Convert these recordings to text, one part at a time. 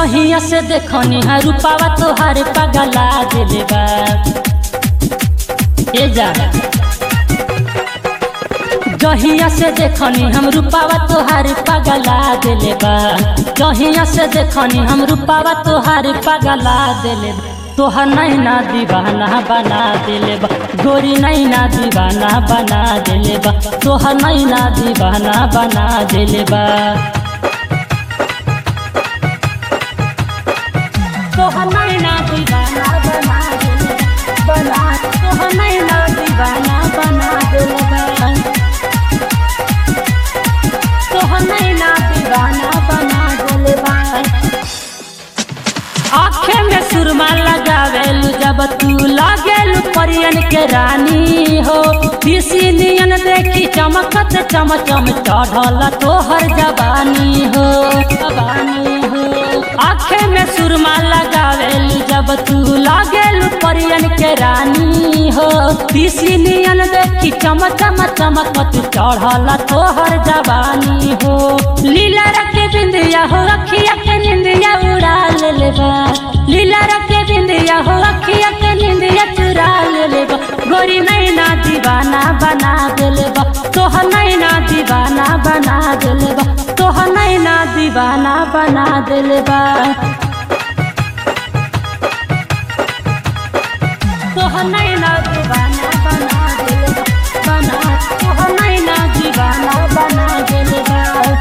जहिया से देखनी है रूपावा तोहार पगला दिले बा ए जा जहिया से देखनी हम रूपावा तोहार पगला दिले बा जहिया से देखनी हम रूपावा तोहार पगला दिले बा तोहर नैना दीवाना बना दिले बा गोरी नैना दीवाना बना दिले बा तोहर नैना दीवाना बना दिले बा तोहर नैना दीवाना बना दिले बना तोहर नैना दीवाना बना दिले बा तोहर नैना दीवाना बना दिले बा आँखें में सुरमा लगावेलू जब तू लागेलू परियन के रानी हो किसी नियन देखी चमकत चम चम चढ़ल तोहर जवानी हो जवानी हो आँखें में सुरमा लगावेलू जब तू लागेलू परियन के रानी हो किसी नियन देखी चम चम चमकत चढ़ल तोहर जवानी हो लीला रखे बिंदिया हो रखिया के निंदिया उड़ा ले बा लीला रखे बिंदिया हो अखिया के निंदिया चुरा ले बा गोरी नैना दीवाना बना दिले बा तोह नैना दीवाना बना दिले बा तोह नैना दीवाना बना दिले बा तोह नैना दीवाना बना दिले बा बना तोह नैना दीवाना बना दिले बा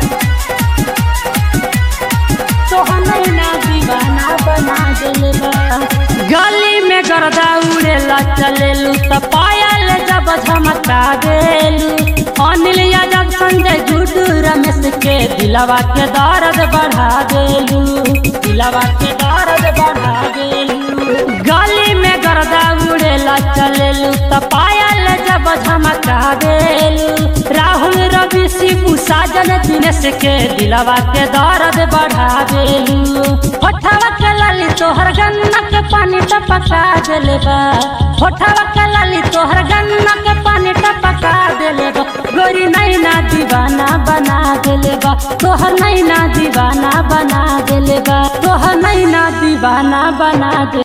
तोहर नैना दीवाना बना दिले बा गली में गर्दा उड़ेला चलेलू त पायल जब झमका देलू अनिल यादव संजय गुड्डू रमेश के दिलवा के दर्द बढ़ा देलू दिलवा के दर्द बढ़ा देलू गली में गर्दा उड़ेला चलेलू त पायल जब झमका देलू राहुल रवि शिबू साजन दिनेश के दिलवा के दर्द बढ़ा देलू होठवा के लाली तोहर गन्ना के पानी टपका देले बा होठवा के लाली तोहर गन्ना के पानी टपका देले बा गोरी नैना दीवाना बना देले बा तोहर नैना दीवाना बना देले बा तोहर नैना दीवाना बना दे